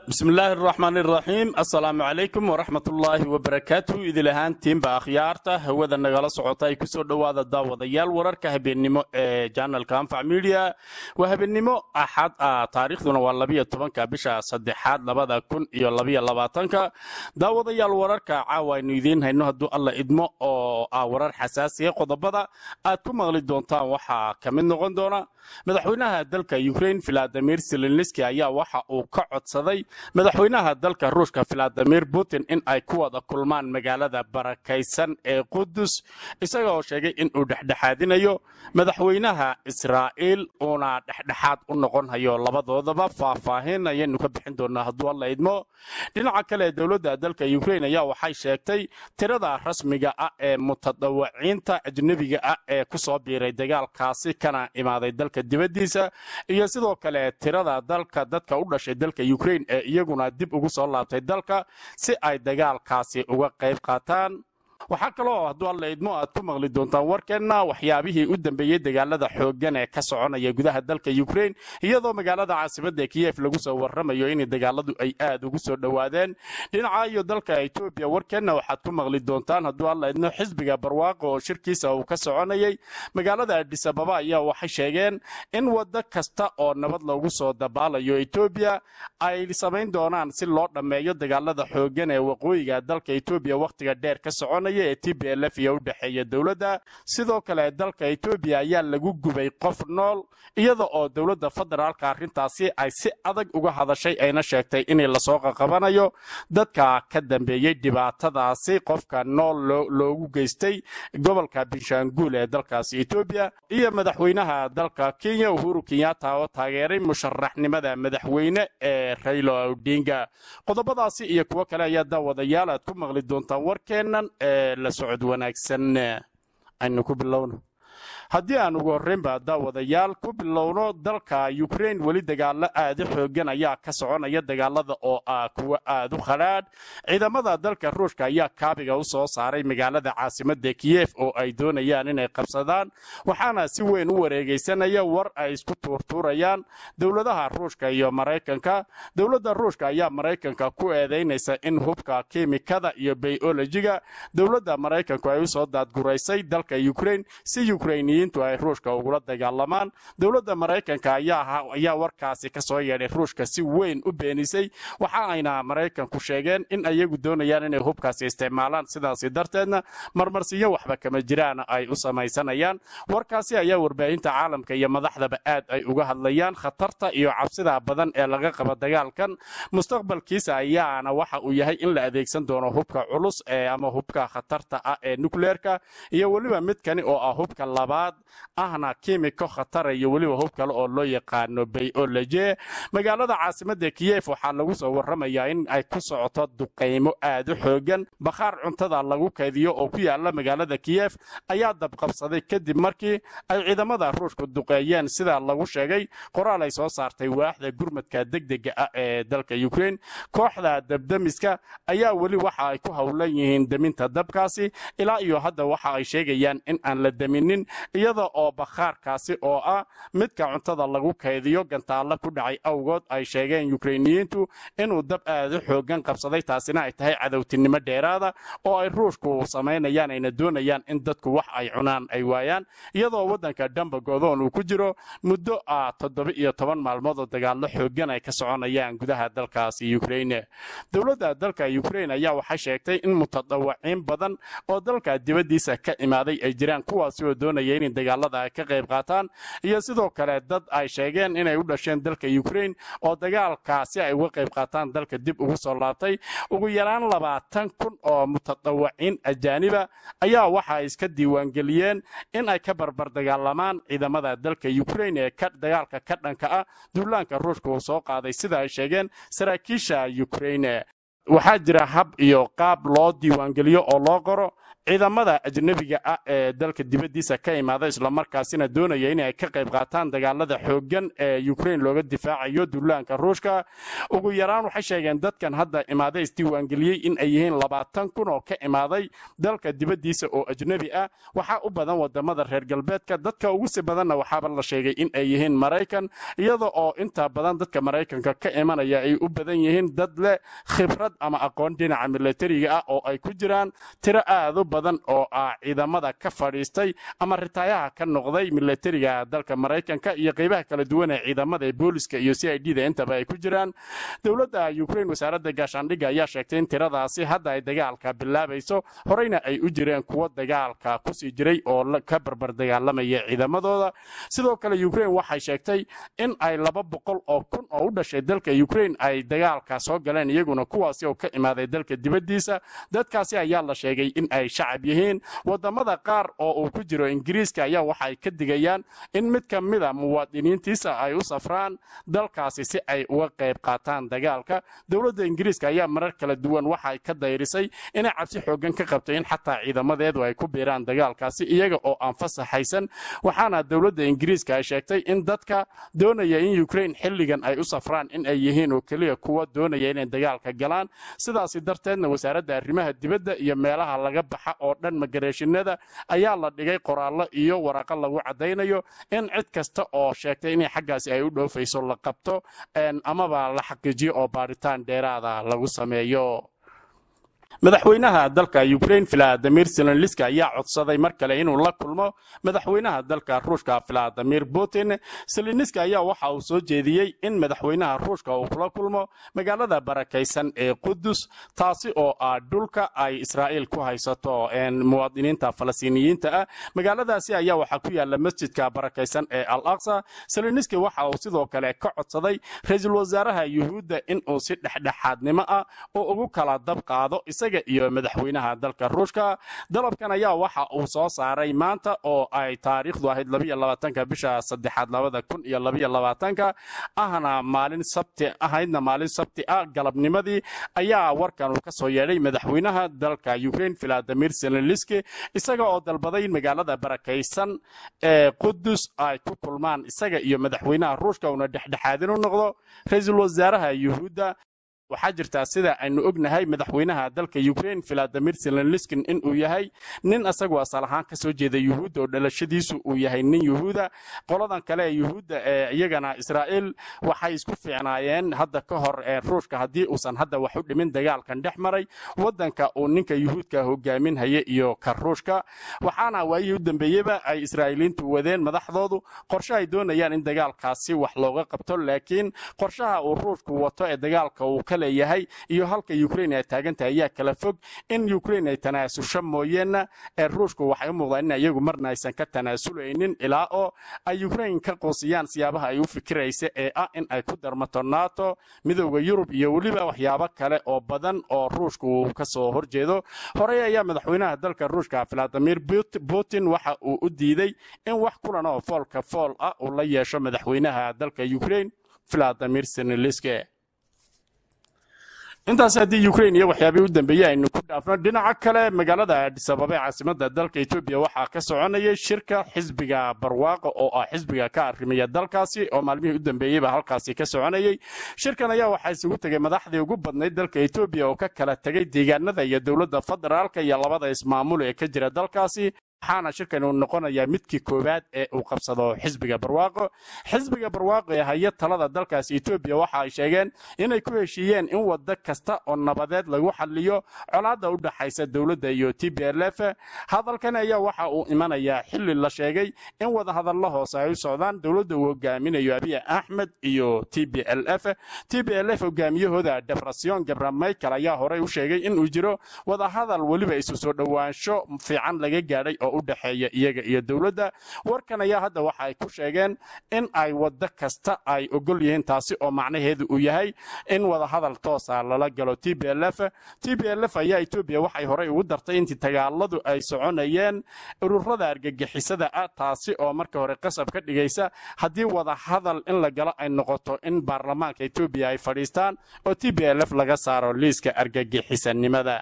bismillaahi araxmaan iraxiim assalaamu calaykum waraxmatullaahi wabarakaatu idil ahaantiinba akhyaarta hawada nagala socota ay kusoo dhowaada daawadayaal wararka habeennimo ee janalka anfac midia waa habeennimo axad ah taariikhduna waa labiyo tobanka bisha saddexaad labada kun iyo labiyo labaatanka daawadayaal wararka caawa aynu idiin hayno hadduu alla idmo oo ah warar xasaasiya qodobada aad ku maqli doontaan waxaa ka mid noqon doona madaxweynaha dalka ukrain valadimir zelenski ayaa waxa uu ka codsaday madaxweynaha dalka ruushka valadimir putin in ay ku wada kulmaan magaalada barakaysan ee qudus isaga oo sheegay inuu dhexdhexaadinayo madaxweynaha israa'iil uuna dhexdhexaad u noqon hayo labadoodaba faahfaahin ayaynu ka bixin doonaa hadduu alla idmo dhinaca kale dowladda dalka ukrain ayaa waxay sheegtay tirada rasmiga ah ee mutadawiciinta ajnebiga ah ee ku soo biiray dagaalkaasi kana imaaday dalka dibaddiisa iyo sidoo kale tirada dalka dadka u dhashay dalka ukrain ee iyaguna dib ugu soo laabtay dalka si ay dagaalkaasi uga qayb qaataan waxaa kaloo hadduu alla idmo aad ku maqli doontaan warkeenna waxyaabihii u dambeeyey dagaalada xooggan ee ka soconaya gudaha dalka ukrain iyadoo magaalada caasimadda kiyef lagu soo warramayo in dagaaladu ay aad ugu soo dhowaadeen dhinaca iyo dalka etoobiya warkeenna waxaad ku maqli doontaan hadduu alla idmo xisbiga barwaaqo oo shirkiisa uu ka soconayay magaalada adisababa ayaa waxay sheegeen in waddo kasta oo nabad loogu soo dabaalayo etoobiya ay samayn doonaan si loo dhammeeyo dagaalada xooggan ee waqooyiga dalka etoobiya wakhtiga dheer ka soconaya ee t b lf iyo u dhexeeya dowladda sidoo kale dalka etoobiya ayaa lagu gubay qof nool iyada oo dowladda federaalka arrintaasi ay si adag uga hadashay ayna sheegtay in lasoo qaqabanayo dadka ka dambeeyey dhibaatadaasi qofka nool loogu geystay gobolka binshaanguul ee dalkaasi etoobiya iyo madaxweynaha dalka kenya uhuru kenyatta oo taageeray musharaxnimada madaxweyne ee raylo odinga qodobadaasi iyo kuwo kale ayaa daawadayaal aad ku maqli doontaan warkeennan ee la socod wanaagsan aynu ku bilowno haddii aan ugu horreynba daawadayaal ku bilowno dalka ukrain weli dagaalo aada xoogan ayaa ka soconaya dagaalada oo ah kuwo aada u khadhaadh ciidamada dalka ruushka ayaa kaabiga u soo saaray magaalada caasimadda kiyef oo ay doonayaan inay qabsadaan waxaana si weyn u wareegaysanaya war ay isku tuurtuurayaan dowladaha ruushka iyo maraykanka dowladda ruushka ayaa maraykanka ku eedaynaysa in hubka kimikada iyo bayolojiga dowladda maraykanku ay usoo daadguraysay dalka ukrain si ukrainiyiin ay ruushka ugula dagaalamaan dowladda maraykanka ayaa warkaasi ka soo yeedhay ruushka si weyn u beenisay waxa ayna maraykanku sheegeen in ayagu doonayaan inay hubkaasi isticmaalaan sidaasi darteedna marmarsiyo waxba kama jiraan ay u samaysanayaan warkaasi ayaa warbaahinta caalamka iyo madaxdaba aad ay uga hadlayaan khatarta iyo cabsida badan ee laga qaba dagaalkan mustaqbalkiisa ayaana waxa uu yahay in la adeegsan doono hubka culus ee ama hubka khatarta ah ee nukleerka iyo weliba midkani oo ah hubka labaad ahna kimiko khatara iyo weliba hub kale oo loo yaqaano bayoloje magaalada caasimadda kiyef waxaa lagu soo warramayaa in ay ku socoto duqaymo aad u xoogan bakhaar cuntada lagu kaydiyo oo ku yaala magaalada kiyef ayaa dabqabsaday kadib markii ay ciidamada ruushku duqeeyeen sidaa lagu sheegay qoraal ay soo saartay waaxda gurmadka degdega ah ee dalka ukrain kooxda dabdemiska ayaa weli waxa ay ku howlan yihiin deminta dabkaasi ilaa iyo hadda waxa ay sheegayaan in aan la deminin iyada oo bakhaarkaasi oo ah midka cuntada lagu kaydiyo gantaalla ku dhacay awgood ay sheegeen yukrainiyiintu inuu dab aad u xoogan qabsaday taasina ay tahay cadowtinimo dheeraada oo ay ruushku samaynayaan ayna doonayaan in dadku wax ay cunaan ay waayaan iyadoo waddanka dambagodoon uu ku jiro muddo ah toddoba iyo toban maalmood oo dagaallo xoogan ay ka soconayaan gudaha dalkaasi ukraine dowladda dalka ukrain ayaa waxay sheegtay in mutadawiciin badan oo dalka dibaddiisa ka imaaday ay jiraan kuwaasi oo doonaya in dagaalada ay ka qayb qaataan iyo sidoo kale dad ay sheegeen inay u dhasheen dalka ukrain oo dagaalkaasi ay uga qayb qaataan dalka dib ugu soo laabtay ugu yaraan labaatan kun oo mutadawiciin ajaaniba ayaa waxa ay iska diiwaangeliyeen in ay ka barbar dagaalamaan ciidamada dalka ukrain ee dagaalka ka dhanka ah duulaanka ruushka uu soo qaaday sida ay sheegeen saraakiisha ukrain waxaa jira hab iyo qaab loo diiwaangeliyo oo loo qoro ciidamada ajnebiga ah ee dalka dibaddiisa ka imaada islamarkaasina doonaya inay ka qayb qaataan dagaalada xooggan ee ukrain looga difaacayo duulaanka ruushka ugu yaraan waxay sheegeen dadkan hadda imaada isdiiwaangeliyey in ay yihiin labaatan kun oo ka imaaday dalka dibaddiisa oo ajnebi ah waxaa u badan wadamada reer galbeedka dadka ugu si badanna waxaaba la sheegay in ay yihiin maraykan iyada oo inta badan dadka maraykanka ka imanaya ay u badan yihiin dad leh khibrad ama aqoon dhinaca milatariga ah oo ay ku jiraan tiro aad u badan oo ah ciidamada ka fadhiistay ama ritaayaha ka noqday milatariga dalka maraykanka iyo qeybaha kala duwan ee ciidamada ee booliska iyo c i d da intaba ay ku jiraan dowladda ukrain wasaaradda gaashaandhigga ayaa sheegtay in tiradaasi hadda ay dagaalka bilaabayso horeyna ay u jireen kuwo dagaalka kusii jiray oo ka barbar dagaalamaya ciidamadooda sidoo kale ukrain waxay sheegtay in ay laba boqol oo kun oo u dhashay dalka ukrain ay dagaalka soo galeen iyaguna kuwaasi oo ka imaaday dalka dibaddiisa dadkaasi ayaa la sheegay in ay shacab yihiin wadamada qaar oo uu ku jiro ingiriiska ayaa waxay ka digayaan in mid ka mida muwaadiniintiisa ay u safraan dalkaasi si ay uga qayb qaataan dagaalka dowladda ingiriiska ayaa marar kala duwan waxay ka dayrisay inay cabsi xoogan ka qabtay in xataa ciidamadeedu ay ku biiraan dagaalkaasi iyaga oo aan fasaxaysan waxaana dowladda ingiriiska ay sheegtay in dadka doonaya in ukrain xilligan ay u safraan in ay yihiin oo keliya kuwa doonaya inay dagaalka galaan sidaasi darteedna wasaaradda arrimaha dibadda iyo meelaha laga baxa oo dhan magareeshinada ayaa la dhigay qoraallo iyo waraqo lagu caddaynayo in cid kasta oo sheegtay inay xaggaasi ay u dhoofayso la qabto amaba la xaqiijiyo oo baaritaan dheeraada lagu sameeyo madaxweynaha dalka ukrain valadimir zelenliski ayaa codsaday mar kale inuu la kulmo madaxweynaha dalka ruushka valadimir putin zelenliski ayaa waxa uu soo jeediyey in madaxweynaha ruushka uu kula kulmo magaalada barakaysan ee qudus taasi oo ah dhulka ay israa'iil ku haysato muwaadiniinta falastiiniyiinta ah magaaladaasi ayaa waxaa ku yaala masjidka barakaysan ee al aqsa zelenliski waxa uu sidoo kale ka codsaday ra-iisul wasaaraha yuhuudda inuu si dhexdhexaadnimo ah oo ugu kala dab qaado isaga iyo madaxweynaha dalka ruushka dalabkan ayaa waxa uu soo saaray maanta oo ay taariikhdu ahayd labaatanka bisha saddexaad labada kun iyo labayolabaatanka ahna maalin sabti ahaydna maalin sabti ah galabnimadii ayaa warkan uu ka soo yeedhay madaxweynaha dalka ukrain valadimir zelenliski isaga oo dalbaday in magaalada barakaysan ee qudus ay ku kulmaan isaga iyo madaxweynaha ruushka uuna dhexdhexaadin u noqdo ra-iisul wasaaraha yuhuudda waxaa jirtaa sida aynu ognahay madaxweynaha dalka ukrain valadimir zelenliskin inuu yahay nin isagu asal ahaan ka soo jeeda yuhuudda oo dhalashadiisu uu yahay nin yuhuuda qoladan kale ee yuhuudda ee iyagana israa'iil waxay isku fiicnaayeen hadda ka hor ee ruushka haddii uusan hadda wax u dhimin dagaalkan dhex maray waddanka uu ninka yuhuudka hogaaminhaya iyo ka ruushka waxaana waayihii u dambeeyeba ay israa'iiliintu wadeen madaxdoodu qorshe ay doonayaan in dagaalkaasi wax looga qabto laakiin qorshaha uu ruushku wato ee dagaalka uu ka leeyahay iyo halka ukrain ay taagantahay ayaa kala fog in ukrain ay tanaasusho mooyeena ee ruushku waxay u muuqdaan in iyagu marna aysan ka tanaasuleynin ilaa oo ay ukrain ka qoosiyaan siyaabaha ay u fikiraysa ee ah in ay ku darmato nato midowda yurub iyo weliba waxyaabo kale oo badan oo ruushku uu ka soo horjeedo horey ayaa madaxweynaha dalka ruushka valadimir putin waxa uu u diiday in wax kulan oo foolka fool ah uu la yeesho madaxweynaha dalka ukrain valadimir seneliske intaas haddii ukrain iyo waxyaabihii u dambeeyey aynu ku dhaafno dhinaca kale magaalada adisababa ee caasimada dalka etoobiya waxaa ka soconayay shirka xisbiga barwaaqo oo ah xisbiga ka arrimaya dalkaasi oo maalmihii u dambeeyeyba halkaasi ka soconayay shirkan ayaa waxaa isugu tegay madaxdii ugu badnayd dalka etoobiya oo ka kala tegay deegaanada iyo dowladda federaalka iyo labada ismaamul ee ka jira dalkaasi waxaana shirkan uu noqonayaa midkii koowaad ee uu qabsado xisbiga barwaaqo xisbiga barwaaqo ee haya talada dalkaasi etoobiya waxa ay sheegeen inay ku heshiiyeen in waddo kasta oo nabadeed lagu xaliyo colaadda u dhaxaysa dowladda iyo t b l f hadalkan ayaa waxa uu imanayaa xili la sheegay in wadahadallo hoose ay u socdaan dowladda uu hogaaminayo abiy axmed iyo t b l f t b l f hogaamiyahooda debrasyon gabra michael ayaa horey u sheegay inuu jiro wadahadal weliba isu soo dhowaansho fiican laga gaadhay oo u dhexeeya iyaga iyo dowladda warkan ayaa hadda waxa ay ku sheegeen in ay waddo kasta ay ogol yihiin taasi oo macnaheedu uu yahay in wadahadal toosa lala galo t b l f t b l f ayaa etoobiya waxay horey ugu dartay intii dagaaladu ay soconayeen ururada argagixisada ah taasi oo marka hore qasab ka dhigaysa haddii wadahadal in la galo ay noqoto in baarlamaanka etoobiya ay fadhiistaan oo t b l f laga saaro liiska argagixisanimada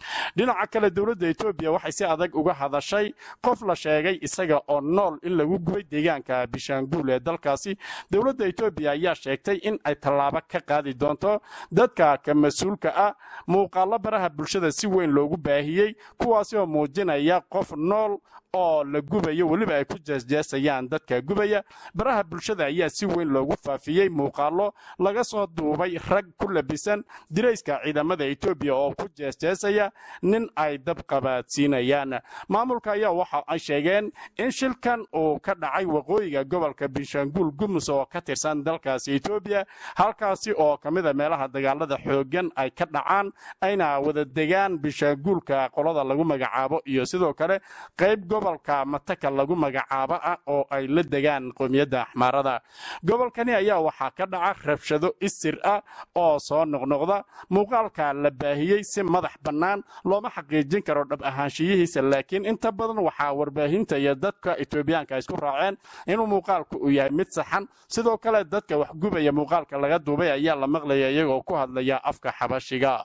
dhinaca kale dowladda etoobiya waxay si adag uga hadashay qof la sheegay isaga oo nool in lagu gubay deegaanka bishaanguul ee dalkaasi dowladda etoobiya ayaa sheegtay in ay tallaabo ka qaadi doonto dadka ka mas-uulka ah muuqaallo baraha bulshada si weyn loogu baahiyey kuwaasi oo muujinaya qof nool oo la gubayo weliba ay ku jeesjeesayaan dadka gubaya baraha bulshada ayaa si weyn loogu faafiyey muuqaallo laga soo duubay rag ku labisan dirayska ciidamada etoobiya oo ku jeesjeesaya nin ay dab qabaadsiinayaan maamulka ayaa waxa ay sheegeen in shilkan uu ka dhacay waqooyiga gobolka binshanguul gumus oo ka tirsan dalkaasi etoobiya halkaasi oo ka mida meelaha dagaalada xooggan ay ka dhacaan ayna wada degaan binshanguulka qolada lagu magacaabo iyo sidoo kale qayb gobolka mataka lagu magacaabo ah oo ay la degaan qowmiyadda axmaarada gobolkani ayaa waxaa ka dhaca rabshado isir ah oo soo noqnoqda muuqaalka la baahiyey si madax bannaan looma xaqiijin karo dhab ahaanshiyihiisa laakiin inta badan waxaa warbaahinta iyo dadka etoobiyaanka isku raaceen inuu muuqaalku uu yahay mid saxan sidoo kale dadka wax gubaya muuqaalka laga duubay ayaa la maqlaya iyagoo ku hadlaya afka xabashiga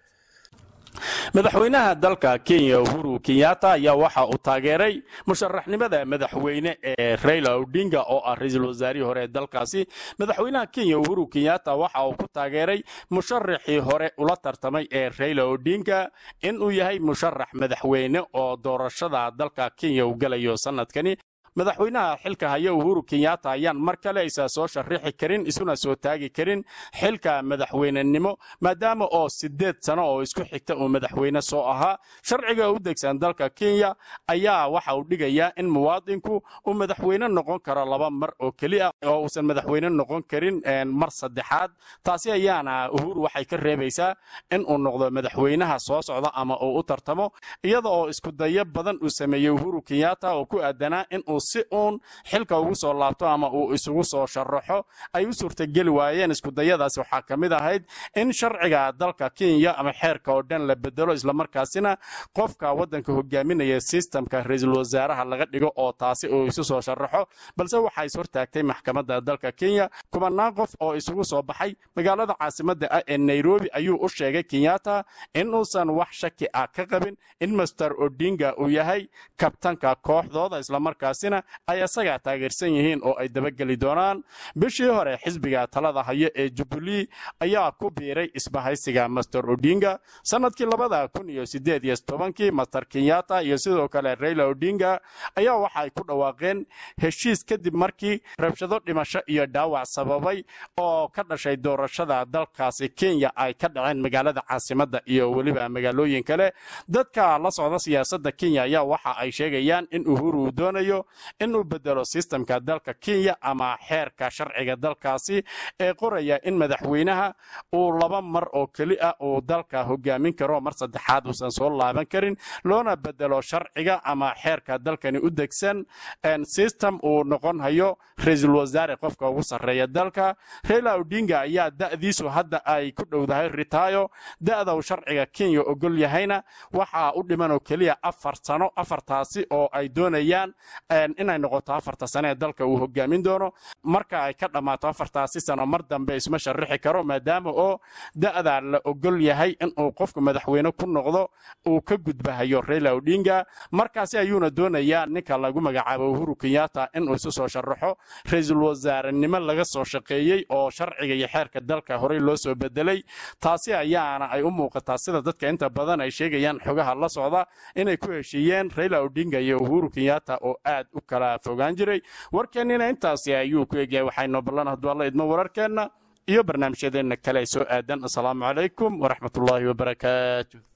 madaxweynaha dalka kenya uhuru kenyatta ayaa waxa uu taageeray musharaxnimada madaxweyne ee raila odinga oo ah ra-iisul wasaarihii hore ee dalkaasi madaxweynaha kenya uhuru kenyatta waxa uu ku taageeray musharaxii hore ula tartamay ee raila odinga inuu yahay musharax madaxweyne oo doorashada dalka kenya uu galayo sanadkani madaxweynaha xilka haya uhuru kenyatta ayaan mar kale isa soo sharixi karin isuna soo taagi karin xilka madaxweynenimo maadaama oo sideed sano oo isku xigta uu madaxweyne soo ahaa sharciga u degsan dalka kenya ayaa waxa uu dhigayaa in muwaadinku uu madaxweyne noqon karo laba mar oo keliya oo uusan madaxweyne noqon karin mar saddexaad taasi ayaana uhuru waxay ka reebaysaa in uu noqdo madaxweynaha soo socda ama uu u tartamo iyada oo iskudayo badan uu sameeyey uhuru kenyatta oo ku aadanaa in uu si uun xilka ugu soo laabto ama uu isugu soo sharaxo ay u suurtageli waayeen iskudayadaasi waxaa ka mid ahayd in sharciga dalka kenya ama xeerka oo dhan la bedelo islamarkaasina qofka waddanka hogaaminaya sistamka ra-iisul wasaaraha laga dhigo oo taasi uu isu soo sharaxo balse waxaa is hortaagtay maxkamadda dalka kenya kumanaan qof oo isugu soo baxay magaalada caasimadda ah ee nairobi ayuu u sheegay kenyatta in uusan wax shaki ah ka qabin in master odinga uu yahay kabtanka kooxdooda islamarkaasina ay asaga taageersan yihiin oo ay dabageli doonaan bishii hore xisbiga talada hayo ee jubilee ayaa ku biiray isbahaysiga master odinga sanadkii labada kun iyo sideed iyo tobankii master kenyatta iyo sidoo kale raila odinga ayaa waxa ay ku dhawaaqeen heshiis kadib markii rabshado dhimasho iyo dhaawac sababay oo ka dhashay doorashada dalkaasi kenya ay ka dhaceen magaalada caasimadda iyo weliba magaalooyin kale dadka la socda siyaasadda kenya ayaa waxa ay sheegayaan in uhuru uu doonayo inuu bedelo sistamka dalka kenya ama xeerka sharciga dalkaasi ee qoraya in madaxweynaha uu laba mar oo keli ah uu dalka hogaamin karo mar saddexaad uusan soo laaban karin loona bedelo sharciga ama xeerka dalkani u degsan sistem uu noqon hayo ra-iisul wasaare qofka ugu sarreeya dalka raila odinga ayaa da'diisu hadda ay ku dhowdahay ritaayo da'da uu sharciga kenya ogol yahayna waxaa u dhiman oo keliya afar sano afartaasi oo ay doonayaan inay noqoto afarta sane ee dalka uu hogaamin doono marka ay ka dhammaato afartaasi sano mar dambe isma sharixi karo maadaama oo da'da la ogol yahay inuu qofku madaxweyne ku noqdo uu ka gudbahayo raila odinga markaasi ayuuna doonayaa ninka lagu magacaabo uhuru kenyatta inuu isu soo sharaxo ra-iisul wasaarenimo laga soo shaqeeyey oo sharciga iyo xeerka dalka horey loo soo bedelay taasi ayaana ay u muuqataa sida dadka inta badan ay sheegayaan xogaha la socda inay ku heshiiyeen raila odinga iyo uhuru kenyatta oo aad u kala fogaan jiray warkeennina intaasi ayuu ku egyahay waxaynu ballan hadduu alla idmo wararkeenna iyo barnaamijyadeenna kale soo aadan asalaamu calaykum waraxmatullaahi wabarakaatu